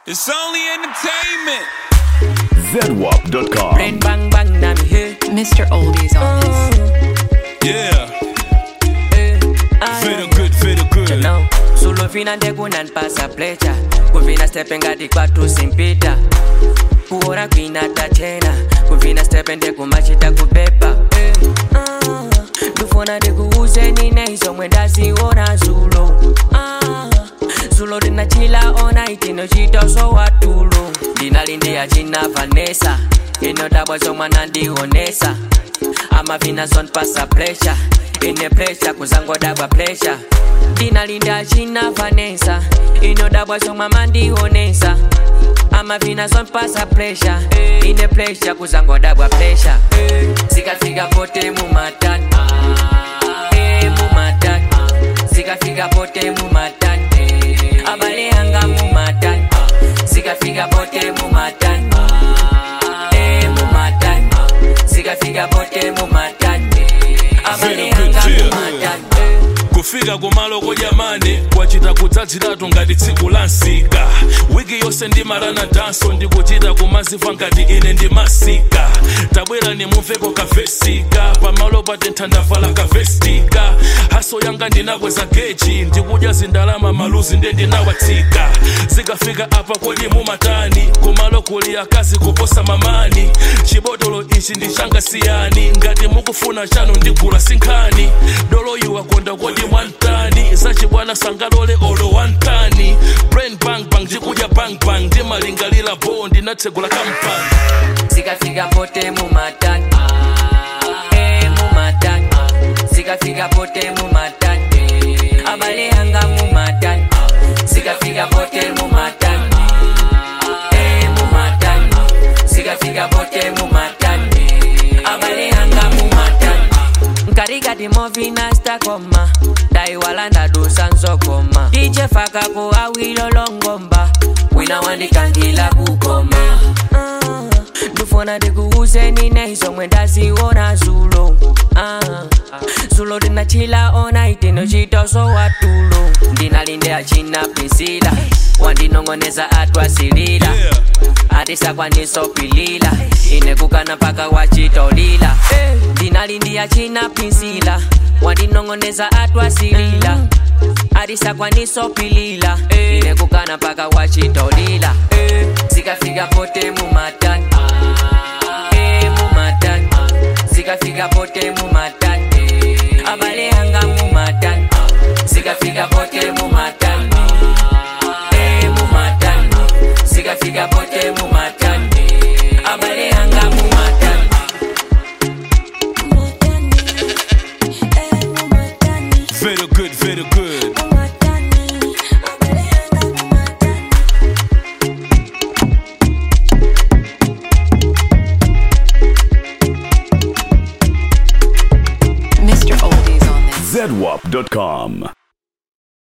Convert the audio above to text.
It's only entertainment. ZWAP.com. Brain bang bang na mi hey. Mr. Oldies on this. Yeah. eh. Ah, Feel good, feel good. Now, solo fina ndekunan pasa plecha kuvina stepe ngati kwatu simpita kuora kwina tachena kuvina stepe ndekumachita kupepa eh. Ah, ndifuna ndikuuzeni neizomwe ndaziona zulo Ah, zulo ndinachila ona itinochita zowatulo ndinalindiya china vanesa inodabwa zomwe nandionesa amavina zonpasa pressure ine pressure kuzangodabwa pressure ndinalinda china vanesa inodabwa zomwe mandionesa amavina zonpasa pressure ine pressure kuzangodabwa pressure zikafika pote mumatani Eh, mumatani zikafika pote mumatani abale anga mumatani zikafika pote mumatani Eh, mumatani zikafika pote mumatani abale anga mumatani kufika kumaloko jamani kwachita kudzadziratu ngati tsiku la nsika wiki yonse ndimalana danso ndikuchita kumazifa ngati ine ndimasika tabwera nimumveko kavesika pamalo patentha ndavala kavestika haso yanga ndinakweza geji ndikudya zindalama maluzi nde ndinawatsika zikafika apa kodi mumatani kumalo kuli akazi kuposa mamani chibotolo ichi ndi changa siyani ngati mukufuna chanu ndigula sinkhani dolo iwa konda kodi mwantani zachibwana sangalole olo wantani brain bang bang ndikudya bang bang ndimalingalira bo ndinatsegula kampani zikafika pote mumatani Eh, mumatani zikafika pote mumatani abale anga mumatani zikafika pote mumatani Eh, mumatani zikafika pote mumatani abale anga mumatani nkarikati movina stakoma daiwala ndadusa nzokoma ichefakapo awilolongomba wina wandikangila kukoma Ah, ndifuna ndikuuzeni neizomwe ndaziona zulo Ah, zulo ndinachila ona itinochitoso watulo ndinalinde achina pisila wandinong'oneza atwasilila Yeah. atisakwanisopilila inekukana mpaka wachitolila ndinalindiya china pinsila wandinong'oneza atwasilila atisakwanisopilila inekukana mpaka wachitolila zikafika pote mumatani Eh, mumatani zikafika pote mumatani abale anga mumatani zikafika pote mumatani Eh, mumatani zikafika pote mumatani abale anga mumatani very good very good Mr. Oldies on this. ZWAP.com.